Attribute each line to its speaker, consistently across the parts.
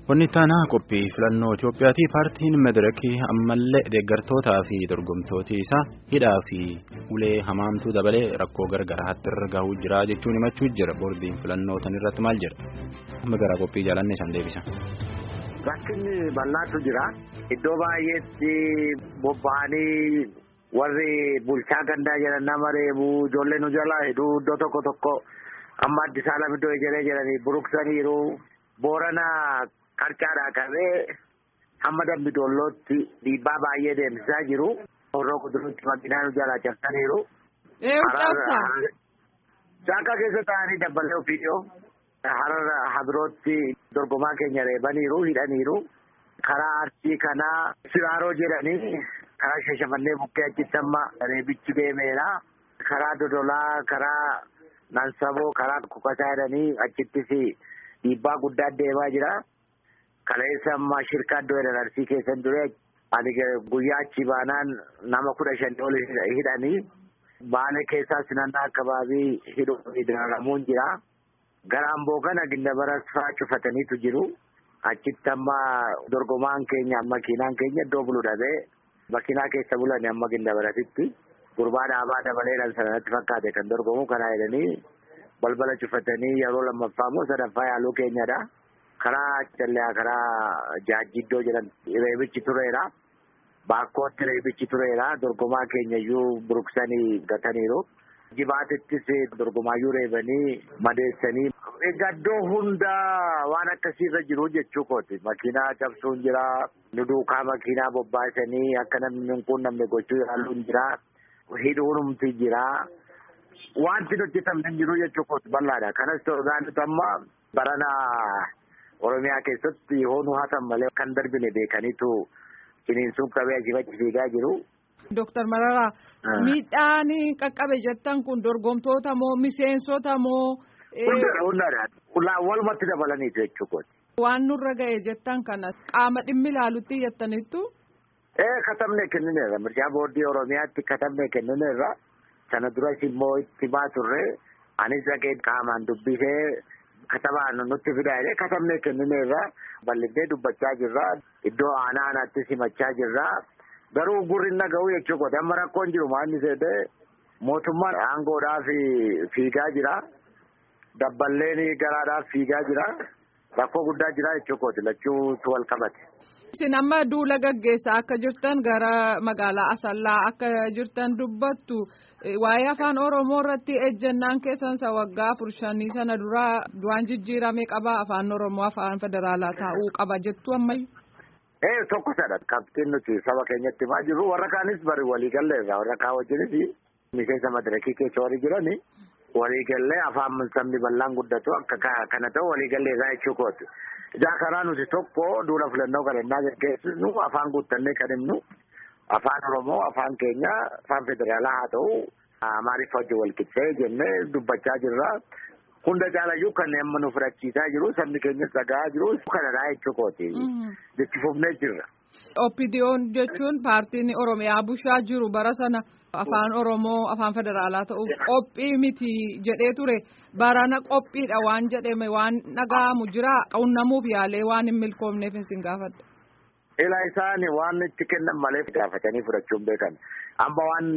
Speaker 1: Wanni taanaa qophii filannoo Itoophiyaati. Paartiin Madirakii ammallee deeggartootaa fi dorgomtooti isaa hidhaa fi ulee hamaamtuu dabalee rakkoo gargaraatti irra gahuu jira jechuun himachuu jira. Boordiin filannoo tan irratti maal jedha? Amma gara qophii jaalanne isaan deebisa.
Speaker 2: Rakkinni bal'aatu jira. Iddoo baay'eetti bobba'anii warri bulchaa gandaa jedhan nama reebuu ijoollee nu jalaa hidhuu iddoo tokko tokko amma Addis Alam iddoo ejeree jedhanii buruqsaniiru. Boorana qarcaadhaa qabee hamma Dambidoollootti dhiibbaa baay'ee deemsisaa jiru. Horroo kuduruutti makiinaa nu jalaa cabsaniiru. Caakkaa keessa taa'anii dabbalee ofiidhoo. Harara habirootti dorgomaa keenya reebaniiru hidhaniiru. Karaa arsii kanaa siraaroo jedhanii karaa shashamannee bukkee achitti amma reebichi deemeera. Karaa dodolaa karaa nansaboo karaa kukasaa jedhanii achittis dhiibbaa guddaa deemaa jira. Kaleessa amma shirkaa iddoo jedhan arsii keessan ture ani guyyaa achi baanaan nama kudha shan ol hidhanii baala keessaa sinannaa akabaabii hidhuun dararamuun jira. Gara amboo kana gindabara fa'aa cufataniitu jiru. Achitti amma dorgomaan keenya makiinaan keenya iddoo bulu dhabee makiinaa keessa bulanii amma gindabaratitti gurbaa dhaabaa dabaleedhaan sanatti fakkaate kan dorgomu kana jedhanii balbala cufatanii yeroo lammaffaa immoo sadaffaa yaaluu keenyadha. Karaa callee karaa jaajjiddoo jedhan reebichi tureera. Baakkootti reebichi tureera. Dorgomaa keenya iyyuu buruqsanii gataniiru. Jibaatittis dorgomaayyuu reebanii madeessanii. Egaa iddoo hundaa waan akkasiirra jiru jechuu kooti. Makiinaa cabsuun jira. Nu duukaa makiinaa bobbaasanii akka namni kun namni gochuu yaaluun jira. Hidhuunumti jira. Wanti nuti tamne jiru jechuu kooti bal'aadha. Kanas ta'uudhaan nuti amma barana Oromiyaa keessatti yoo nu hatan malee kan darbine beekaniitu ciniinsuun qabee achiifachi fiigaa jiru.
Speaker 3: Dooktar Mararaa miidhaan qaqqabe jettan kun dorgomtoota moo miseensota moo.
Speaker 2: Hundaadha hundaadha. Walumatti dabalaniitu jechuudha.
Speaker 3: Waan nurra ga'e jettan kana qaama dhimmi ilaalutti jettaniittu.
Speaker 2: Ee katabnee kennineerra mirgaa boordii Oromiyaatti katabnee kennineerra sana duras immoo itti baa turre anis dhaqee qaamaan dubbisee katabaan nutti fidaa jedhee katabnee kennineerra bal'ifnee dubbachaa jirra iddoo aanaa aanaatti simachaa jirra. Garuu gurri naga'u jechuudha. Amma rakkoon jiru maalni seetee mootummaan aangoodhaaf fiigaa jira. Dabballeen garaadhaaf fiigaa jira. Rakkoo guddaa jira jechuudha. Lachuutu wal qabate.
Speaker 3: Isin amma duula gaggeessaa akka jirtan gara magaalaa Asallaa akka jirtan dubbattu waa'ee afaan Oromoo irratti ejjennaan keessansa waggaa afur shanii sana duraa du'aan jijjiiramee qaba afaan Oromoo afaan federaalaa taa'uu qaba jettu ammayyu.
Speaker 2: Ee tokko sadha qabxiin nuti saba keenyatti himaa jirru warra kaanis bari waliigalleerra warra kaa wajjinis miseensa madirakii keessa warri jirani waliigallee afaan sabni bal'aan guddatu akka kana ta'u waliigalleerraa jechuu kooti. Ijaa karaa nuti tokko duula filannoo kan innaa gaggeessinu afaan guuttannee kan himnu afaan Oromoo afaan keenya afaan federaalaa haa ta'u Amaariffa wajjin wal qixxee jennee dubbachaa jirra. Hunda caalayyuu kanneen amma nu fudhachiisaa jiru sabni keenyas dhaga'aa jiru kanadhaa jechuu kooti. Jechi fufnee jirra.
Speaker 3: Oppidiyoon jechuun paartiin Oromiyaa bushaa jiru bara sana afaan Oromoo afaan federaalaa ta'uuf qophii miti jedhee ture barana qophiidha waan jedhame waan dhaga'amu jira qunnamuuf yaalee waan hin milkoomneef hin gaafadha.
Speaker 2: Ilaa isaan waan itti kennan malee gaafatanii fudhachuun beekan. Amma waan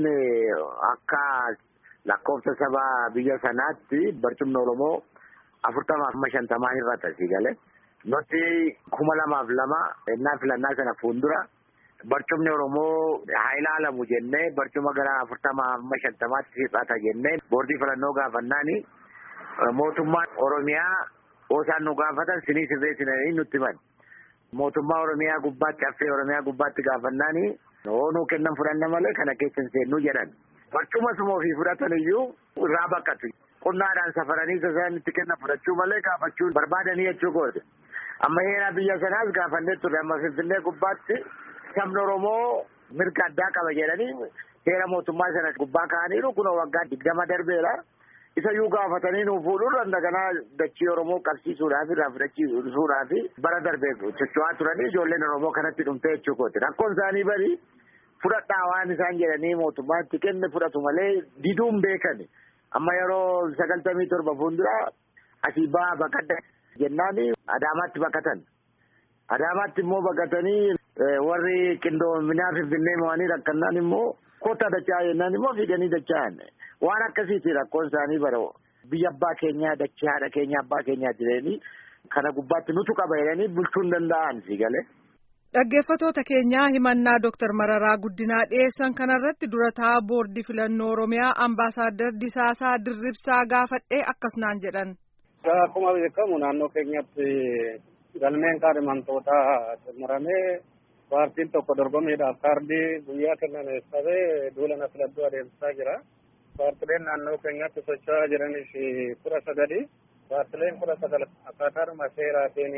Speaker 2: akka lakkoofsa saba biyya sanaatti barcumni Oromoo afurtamaaf amma shantamaa hir'ata si galee. Nuti kuma lamaaf lama ennaa filannaa sana fuuldura barcumni Oromoo haa ilaalamu jennee barcuma gara afurtamaa amma shantamaatti hir'ata jennee boordii filannoo gaafannaani mootummaan Oromiyaa osaan nu gaafatan sinii sirreessinanii nutti himan. Mootummaa Oromiyaa gubbaatti affee Oromiyaa gubbaatti gaafannaani oonuu kennan fudhanna malee kana keessa hin seennuu jedhan. Barcuma suma ofii fudhatan iyyuu irraa baqqatu. Qonnaadhaan safaranii isaan itti kennan fudhachuu malee gaafachuu barbaadanii jechuu kooti. Amma heera biyya sanaas gaafannee turre amma Finfinnee gubbaatti sabni Oromoo mirga addaa qaba jedhanii heera mootummaa sana gubbaa kaa'aniiru kunoo waggaa digdama darbeera. Isa iyyuu gaafatanii nuuf fuudhuun dandaganaa dachii Oromoo qabsiisuudhaaf irraa fudhachiisuudhaaf bara darbee socho'aa turanii ijoolleen Oromoo kanatti dhumtee jechuu kooti. Rakkoon isaanii bari fudhadhaa waan isaan jedhanii mootummaatti kenne fudhatu malee diduun beekani. Amma yeroo sagaltamii torba fuuldura asii baa baqadda jennaani Adaamaatti baqatan. Adaamaatti immoo baqatanii warri qindoominaa Finfinnee mo'anii rakkannaan immoo kottaa dachaa jennaan immoo fiiganii dacha'an. Waan akkasiiti rakkoon isaanii bara biyya abbaa keenyaa dachee haadha keenya abbaa keenyaa jiranii kana gubbaatti nutu qaba jedhanii bulchuu hin danda'an galee.
Speaker 3: Dhaggeeffatoota keenyaa himannaa Dooktar Mararaa Guddinaa dhiyeessan kanarratti durataa boordii filannoo Oromiyaa ambaasaaddar Disaasaa Dirribsaa gaafadhee akkas naan jedhan.
Speaker 4: Akkuma beekamu naannoo keenyatti galmeen kaadhimamtootaa xumuramee paartiin tokko dorgomiidhaaf kaardii guyyaa kennameef qabee duula filannoo adeemsisaa jira. Paartileen naannoo keenyatti socho'aa jiranis kudha sagali. Paartileen kudha sagal akkaataadhuma seeraatiin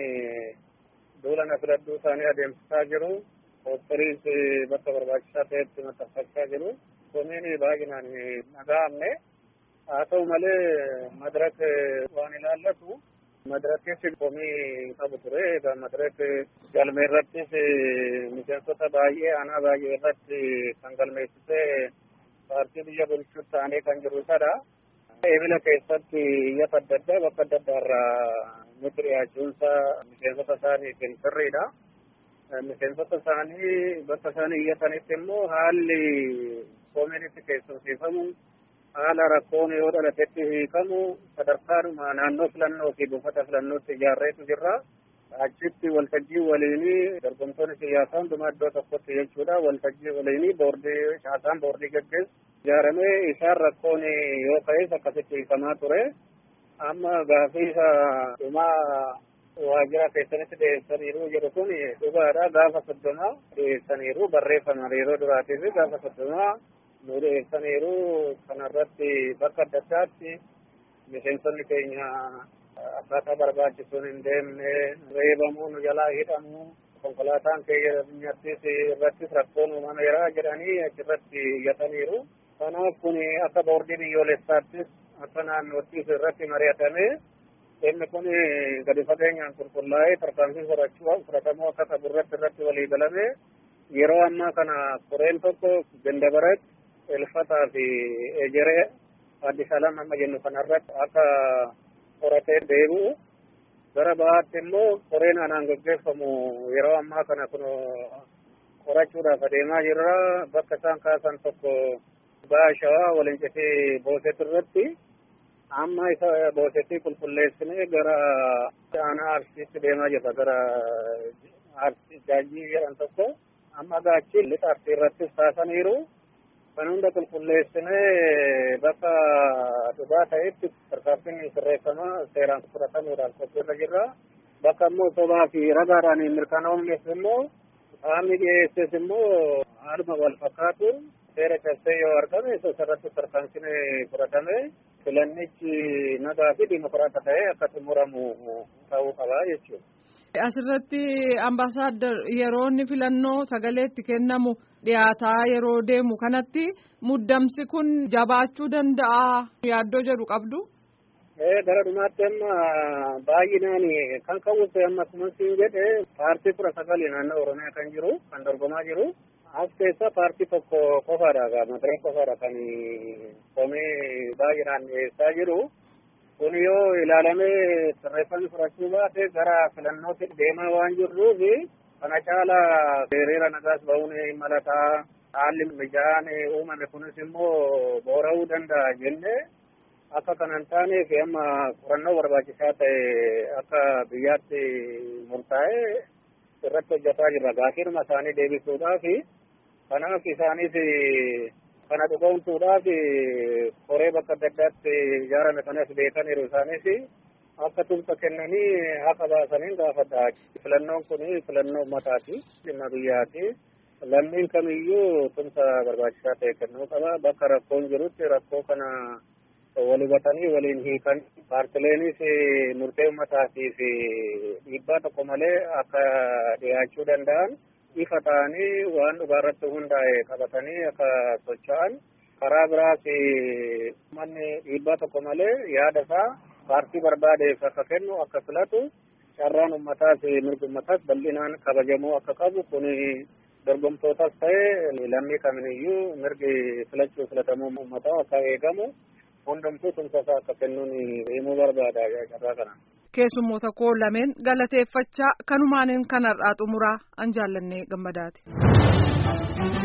Speaker 4: duula filannoo isaanii adeemsisaa jiru. Poostariis bakka barbaachisaa ta'etti maxxanfachaa jiru. Komiin baay'inaan dhaga'amne. Haa ta'u malee madirak waan ilaallatu madirakis komii qabu ture. Egaa madirak galmee irrattis miseensota baay'ee aanaa baay'ee irratti kan galmeessisee paartii biyya bulchuu ta'anii kan jiru isadha. Ebila keessatti iyyata adda addaa bakka adda addaa irraa nuti dhiyaachuunsa miseensota isaaniitiin sirriidha. Miseensota isaanii bakka isaanii iyyatanitti immoo haalli komiin itti keessumsiifamu haala rakkoon yoo dhalatetti hiikamu sadarkaadhuma naannoo filannoo fi buufata filannootti ijaarreetu jirra. Achitti waltajjii waliinii dorgomtoonni siyaasaa hundumaa iddoo tokkotti jechuudha. Waltajjii waliinii boordii caasaan boordii gaggeessu ijaaramee isaan rakkoon yoo ka'es akkasitti hiikamaa ture. Amma gaafiisa dhumaa waajjira keessanitti dhiyeessaniiru jedhu kun dhugaadha. Gaafa soddomaa dhiyeessaniiru barreeffaman yeroo duraatiif gaafa soddomaa nu dhiyeessaniiru kanarratti bakka adda addaatti miseensonni keenya akkaataa barbaachisuun hin deemne reebamuu nu jalaa hidhamu konkolaataan keenyattis irrattis rakkoon uumameera jedhanii achirratti iyyataniiru. Kanaaf kun akka boordii biyyoolessaattis akka naannoottis irratti mari'atame dhimmi kun gadi fageenyaan qulqullaa'ee tarkaanfii fudhachuu fudhatamuu akka qabu irratti irratti walii galame yeroo ammaa kana koreen tokko gandabarat elfataa fi ejeree addis alam amma jennu kanarratti akka qoratee deebi'u gara bahaatti immoo koreen anaan gaggeeffamu yeroo ammaa kana kun qorachuudhaaf adeemaa jirra bakka isaan kaasan tokko baha shawaa walincitee boosetu irratti amma isa boosetii qulqulleessinee gara aanaa arsiitti deemaa jirra gara arsii jaajii jedhan tokko amma gaachi lixa arsii irrattis kaasaniiru kan hunda qulqulleessinee bakka dhugaa ta'etti tarkaanfiin sirreeffama seeraan fudhatamuudhaan qophiirra jirra. Bakka immoo sobaa fi ragaadhaan mirkanoomnes immoo qaamni dhiyeesses immoo haaluma wal fakkaatu seera cabsee yoo argame sirratti tarkaanfiin fudhatame filannichi nagaa fi dimokiraata ta'ee akka xumuramu ta'uu qaba jechuudha.
Speaker 3: Asirratti ambaasaaddar yeroo inni filannoo sagalee itti kennamu dhiyaataa yeroo deemu kanatti muddamsi kun jabaachuu danda'a yaaddoo jedhu qabdu.
Speaker 4: Gara dhumaatti amma baay'inaan kan kawwise amma akkuma siin jedhe paartii kudha sagali naannoo Oromiyaa kan jiru kan dorgomaa jiru. As keessa paartii tokko qofaadha madaree qofaadha kan komee baay'inaan dhiyeessaa jiru. kun yoo ilaalamee sirreeffamni fudhachuu baate gara filannootti deemaa waan jirruuf kana caala hiriira nagaas ba'uun malataa haalli mijaan uumame kunis immoo boora'uu danda'a jenne akka kanan taaneef amma qorannoo barbaachisaa ta'e akka biyyaatti murtaa'e irratti hojjetaa jirra gaaffiidhuma isaanii deebisuudhaaf kanaaf isaanis kana dhugoomsuudhaaf koree bakka adda addaatti ijaarame kanas beekaniiru isaanis akka tumsa kennanii haqa baasaniin gaafadha. Filannoon kun filannoo ummataati. Dhimma biyyaati. Lammiin kamiyyuu tumsa barbaachisaa ta'e kennuu qaba. Bakka rakkoon jirutti rakkoo kana wal hubatanii waliin hiikan paartileenis murtee ummataatiif dhiibbaa tokko malee akka dhiyaachuu danda'an ifa ta'anii waan dhugaarratti hundaa'e qabatanii akka socho'an karaa biraas manni dhiibbaa tokko malee yaada isaa paartii barbaadeef akka kennu akka filatu carraan ummataas mirgi ummataas bal'inaan kabajamuu akka qabu kun dorgomtootas ta'e lammii kamiiniyyuu mirgi filachuu filatamuu ummataa akka eegamu hundumtuu tumsa isaa akka kennuun himuu barbaada carraa kana.
Speaker 3: keessummoota koo lameen galateeffachaa kanumaaniin kanarraa xumuraa an jaallannee gammadaati.